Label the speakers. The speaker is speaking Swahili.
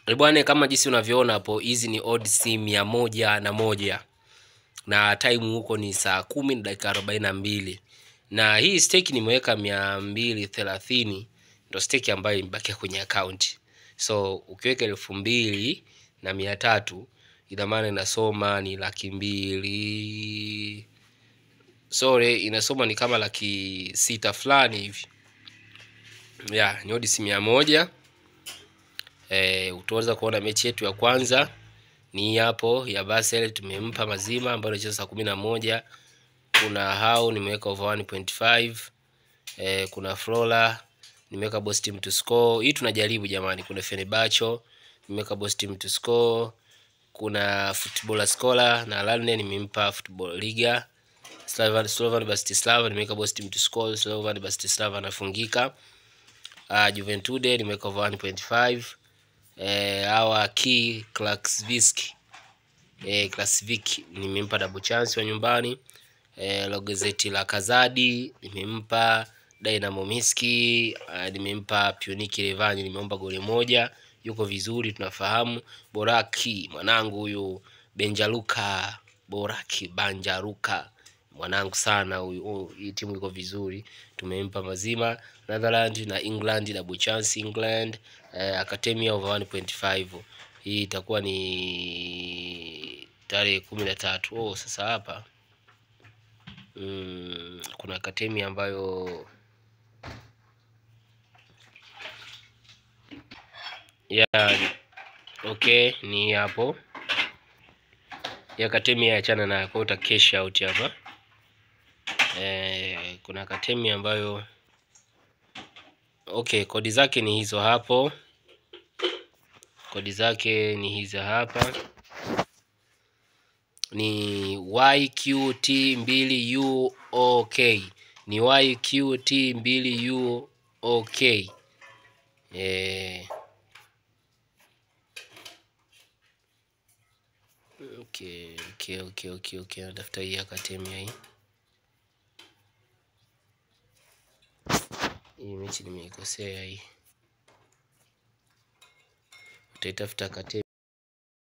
Speaker 1: bwana kama jinsi unavyoona hapo hizi ni odds mia moja na moja na time huko ni saa kumi na dakika arobaini na mbili na hii stake nimeweka mia mbili thelathini ndo stake ambayo imebakia kwenye akaunti so ukiweka elfu mbili na mia tatu ina maana inasoma ni laki mbili sorry inasoma ni kama laki sita fulani hivi ya ni odds mia moja e, utaweza kuona mechi yetu ya kwanza ni hapo ya Basel tumempa mazima ambayo inacheza saa kumi na moja kuna hao nimeweka over 1.5 eh, kuna Flora nimeweka boss team to score hii tunajaribu jamani kuna Fenerbahce nimeweka boss team to score kuna footballer scholar na Lalne nimempa football liga Slavan Slovan Bratislava nimeweka boss team to score Slovan Bratislava anafungika uh, Juventude nimeweka over 1.5 eh, hawa key Klaksvik eh, Klasvik nimempa double chance wa nyumbani eh, Logezeti la Kazadi nimempa Dynamo Miski uh, nimempa Pioniki Levani nimeomba goli moja yuko vizuri tunafahamu Boraki mwanangu huyu Benjaluka Boraki Banjaruka mwanangu sana huyu oh, hii timu iko vizuri tumempa mazima Netherland na England double chance England eh, Academia over 1.5 hii itakuwa ni tarehe kumi na tatu oh, sasa hapa mm, kuna Academia ambayo ya okay ni hapo ya Academia achana na kwa uta cash out hapa eh, kuna Academia ambayo okay kodi zake ni hizo hapo kodi zake ni hizo hapa ni YQT 2 UOK ni YQT 2 UOK eh, okay okay okay okay okay natafuta hii Academia hii hii mechi nimeikosea hii utaitafuta Academia